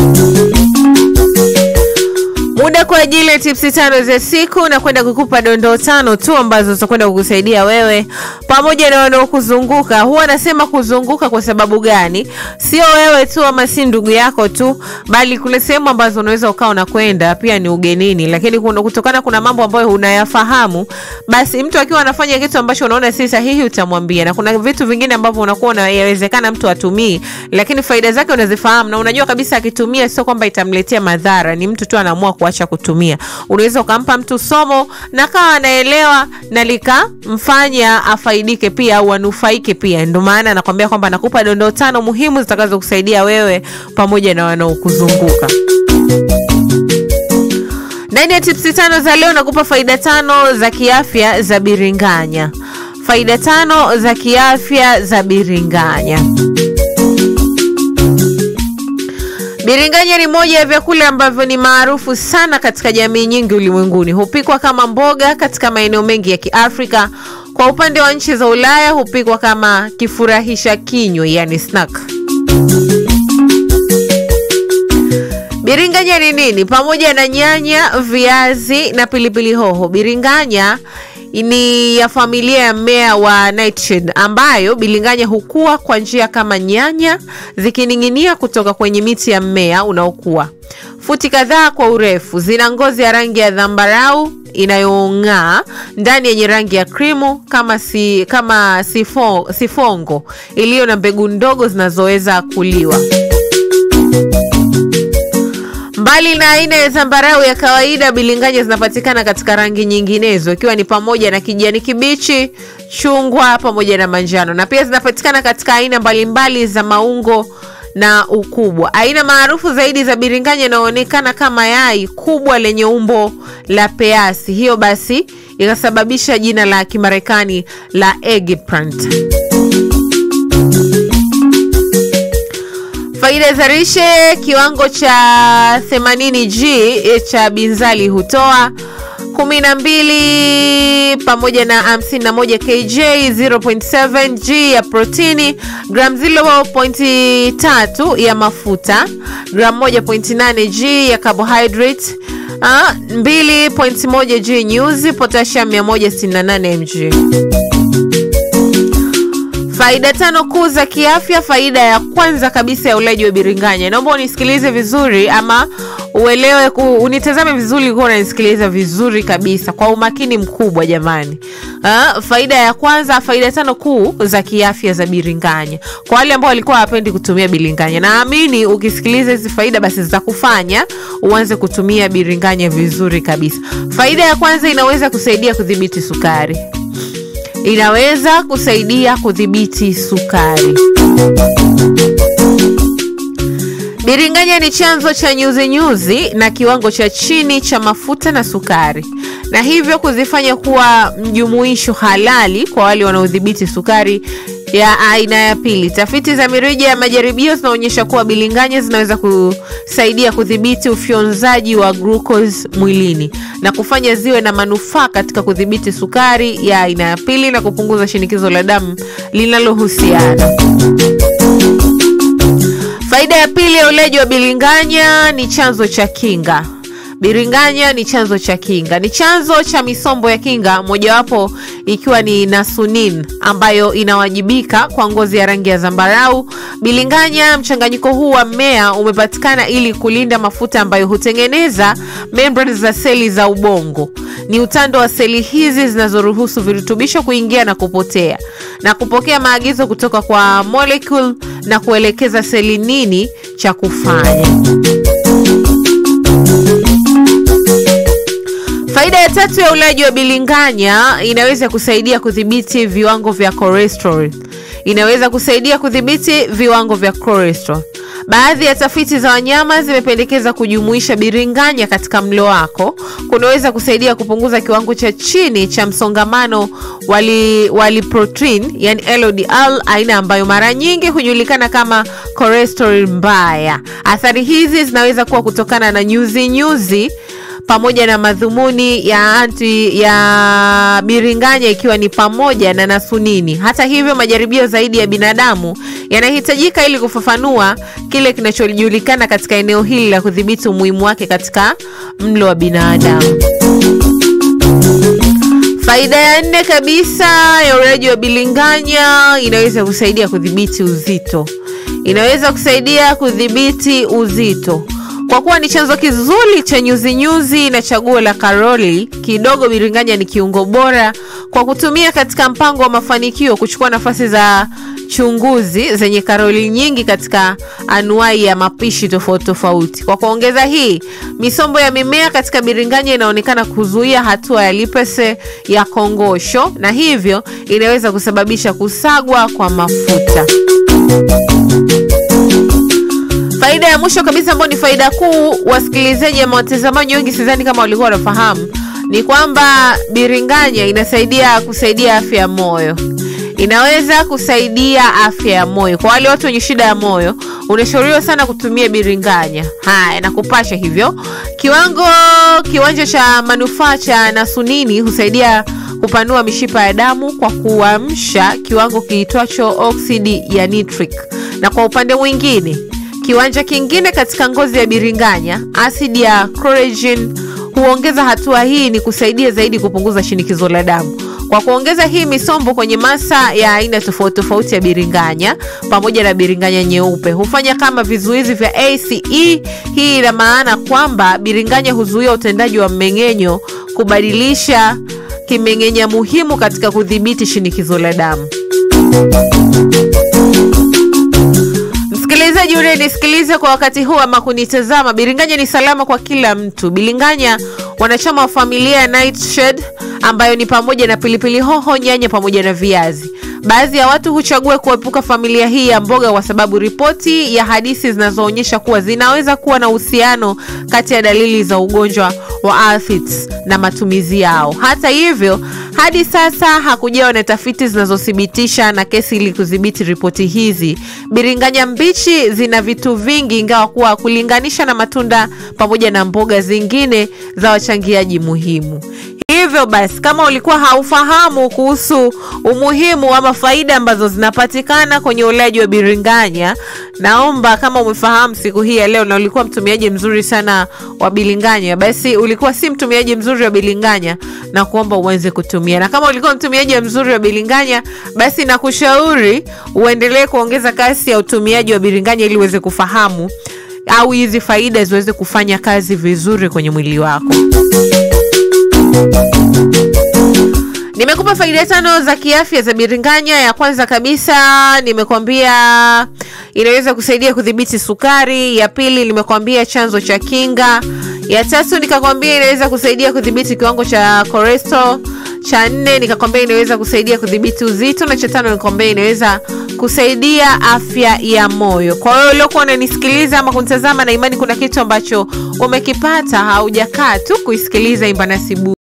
muda kwa ajili ya tipsi tano za siku na kwenda kukupa dondoo tano tu ambazo zitakwenda kukusaidia wewe pamoja na wanaokuzunguka. Huwa nasema kuzunguka kwa sababu gani? Sio wewe tu ama si ndugu yako tu, bali kule sehemu ambazo unaweza ukawa unakwenda pia ni ugenini, lakini kuna, kutokana kuna mambo ambayo unayafahamu, basi mtu akiwa anafanya kitu ambacho unaona si sahihi utamwambia, na kuna vitu vingine ambavyo unakuwa unayawezekana mtu atumii, lakini faida zake unazifahamu na unajua kabisa akitumia sio kwamba itamletea madhara, ni mtu tu anaamua kuacha kutumia. Unaweza ukampa mtu somo na kawa anaelewa na likamfanya afaidike pia au anufaike pia. Ndio maana anakwambia kwamba nakupa dondoo tano muhimu zitakazo kusaidia wewe pamoja na wanaokuzunguka. Ndani ya tipsi tano za leo nakupa faida tano za kiafya za biringanya. Faida tano za kiafya za biringanya. Biringanya ni moja ya vyakula ambavyo ni maarufu sana katika jamii nyingi ulimwenguni. Hupikwa kama mboga katika maeneo mengi ya Kiafrika. Kwa upande wa nchi za Ulaya hupikwa kama kifurahisha kinywa, yani snack. Biringanya ni nini? Pamoja na nyanya, viazi na pilipili hoho, biringanya ni ya familia ya mmea wa nightshade ambayo bilinganya hukua kwa njia kama nyanya zikining'inia kutoka kwenye miti ya mmea unaokua futi kadhaa kwa urefu. Zina ngozi ya rangi ya dhambarau inayong'aa ndani yenye rangi ya krimu kama, si, kama sifo, sifongo iliyo na mbegu ndogo zinazoweza kuliwa. Mbali na aina ya zambarau ya kawaida, bilinganya zinapatikana katika rangi nyinginezo ikiwa ni pamoja na kijani kibichi, chungwa pamoja na manjano, na pia zinapatikana katika aina mbalimbali za maungo na ukubwa. Aina maarufu zaidi za biringanya inaonekana kama yai kubwa lenye umbo la peasi, hiyo basi ikasababisha jina la Kimarekani la eggplant. Faida za lishe: kiwango cha 80g cha binzali hutoa 12 pamoja na 51 kj 0.7g ya protini, gram 0.3 ya mafuta, gram 1.8g ya carbohydrate, 2.1g nyuzi, potassium 168 mg. Faida tano kuu za kiafya. Faida ya kwanza kabisa ya ulaji wa biringanya, naomba unisikilize vizuri ama uelewe ku, unitazame vizuri kuwa unanisikiliza vizuri kabisa kwa umakini mkubwa jamani. Uh, faida ya kwanza, faida tano kuu za kiafya za biringanya kwa wale ambao walikuwa hawapendi kutumia biringanya. Naamini ukisikiliza hizi faida basi zitakufanya uanze kutumia biringanya vizuri kabisa. Faida ya kwanza, inaweza kusaidia kudhibiti sukari inaweza kusaidia kudhibiti sukari. Biringanya ni chanzo cha nyuzi nyuzi na kiwango cha chini cha mafuta na sukari, na hivyo kuzifanya kuwa mjumuisho halali kwa wale wanaodhibiti sukari ya aina ya pili. Tafiti za mirija ya majaribio zinaonyesha kuwa bilinganya zinaweza kusaidia kudhibiti ufyonzaji wa glucose mwilini na kufanya ziwe na manufaa katika kudhibiti sukari ya aina ya pili na kupunguza shinikizo la damu linalohusiana. Faida ya pili ya ulaji wa bilinganya ni chanzo cha kinga. Biringanya ni chanzo cha kinga, ni chanzo cha misombo ya kinga, mojawapo ikiwa ni nasunin ambayo inawajibika kwa ngozi ya rangi ya zambarau. Bilinganya, mchanganyiko huu wa mmea umepatikana ili kulinda mafuta ambayo hutengeneza membrane za seli za ubongo. Ni utando wa seli hizi zinazoruhusu virutubisho kuingia na kupotea na kupokea maagizo kutoka kwa molecule na kuelekeza seli nini cha kufanya. Faida ya tatu ya ulaji wa bilinganya inaweza kusaidia kudhibiti viwango vya cholesterol. Inaweza kusaidia kudhibiti viwango vya cholesterol. Baadhi ya tafiti za wanyama zimependekeza kujumuisha biringanya katika mlo wako kunaweza kusaidia kupunguza kiwango cha chini cha msongamano wali, wali protein, yani LDL, aina ambayo mara nyingi hujulikana kama cholesterol mbaya. Athari hizi zinaweza kuwa kutokana na nyuzi nyuzi pamoja na madhumuni ya anti ya biringanya ikiwa ni pamoja na nasunini. Hata hivyo, majaribio zaidi ya binadamu yanahitajika ili kufafanua kile kinachojulikana katika eneo hili la kudhibiti umuhimu wake katika mlo wa binadamu. Faida ya nne kabisa ya ulaji wa bilinganya, inaweza kusaidia kudhibiti uzito. Inaweza kusaidia kudhibiti uzito kwa kuwa ni chanzo kizuri cha nyuzinyuzi na chaguo la karoli kidogo. Biringanya ni kiungo bora kwa kutumia katika mpango wa mafanikio kuchukua nafasi za chunguzi zenye karoli nyingi katika anuai ya mapishi tofauti tofauti. Kwa kuongeza hii, misombo ya mimea katika biringanya inaonekana kuzuia hatua ya lipase ya kongosho na hivyo inaweza kusababisha kusagwa kwa mafuta. Faida ya mwisho kabisa ambayo ni faida kuu, wasikilizaji ama watazamaji wengi sidhani kama walikuwa wanafahamu, ni kwamba biringanya inasaidia kusaidia afya ya moyo. Inaweza kusaidia afya ya moyo. Kwa wale watu wenye shida ya moyo, unashauriwa sana kutumia biringanya. Haya, nakupasha hivyo. Kiwango kiwanja cha manufaa cha nasunini husaidia kupanua mishipa ya damu kwa kuamsha kiwango kiitwacho oksidi ya nitric, na kwa upande mwingine kiwanja kingine katika ngozi ya biringanya, asidi ya collagen huongeza hatua hii ni kusaidia zaidi kupunguza shinikizo la damu. Kwa kuongeza hii misombo kwenye masa ya aina tofauti tofauti ya biringanya pamoja na biringanya nyeupe hufanya kama vizuizi vya ACE. Hii ina maana kwamba biringanya huzuia utendaji wa mmeng'enyo, kubadilisha kimeng'enya muhimu katika kudhibiti shinikizo la damu. Msikilizaji unayenisikiliza kwa wakati huu ama kunitazama, biringanya ni salama kwa kila mtu. Biringanya wanachama wa familia ya nightshade ambayo ni pamoja na pilipili hoho, nyanya pamoja na viazi. Baadhi ya watu huchagua kuepuka familia hii ya mboga kwa sababu ripoti ya hadithi zinazoonyesha kuwa zinaweza kuwa na uhusiano kati ya dalili za ugonjwa wa aphids na matumizi yao. Hata hivyo, hadi sasa hakujawa na tafiti zinazothibitisha na kesi ili kudhibiti ripoti hizi. Biringanya mbichi zina vitu vingi, ingawa kuwa kulinganisha na matunda pamoja na mboga zingine za wachangiaji muhimu. Hivyo basi, kama ulikuwa haufahamu kuhusu umuhimu ama faida ambazo zinapatikana kwenye ulaji wa biringanya, naomba kama umefahamu siku hii ya leo na ulikuwa mtumiaji mzuri sana wa bilinganya, basi ulikuwa si mtumiaji mzuri wa bilinganya na kuomba uanze kutumia, na kama ulikuwa mtumiaji mzuri wa bilinganya, basi nakushauri uendelee kuongeza kasi ya utumiaji wa bilinganya ili uweze kufahamu au hizi faida ziweze kufanya kazi vizuri kwenye mwili wako. Nimekupa faida tano za kiafya za biringanya. Ya kwanza kabisa nimekwambia inaweza kusaidia kudhibiti sukari. Ya pili nimekwambia chanzo cha kinga. Ya tatu nikakwambia inaweza kusaidia kudhibiti kiwango cha cholesterol. Cha nne nikakwambia inaweza kusaidia kudhibiti uzito, na cha tano nikakwambia inaweza kusaidia afya ya moyo. Kwa hiyo uliokuwa unanisikiliza ama kunitazama, na imani kuna kitu ambacho umekipata, haujakaa tu kuisikiliza Imba Nasibu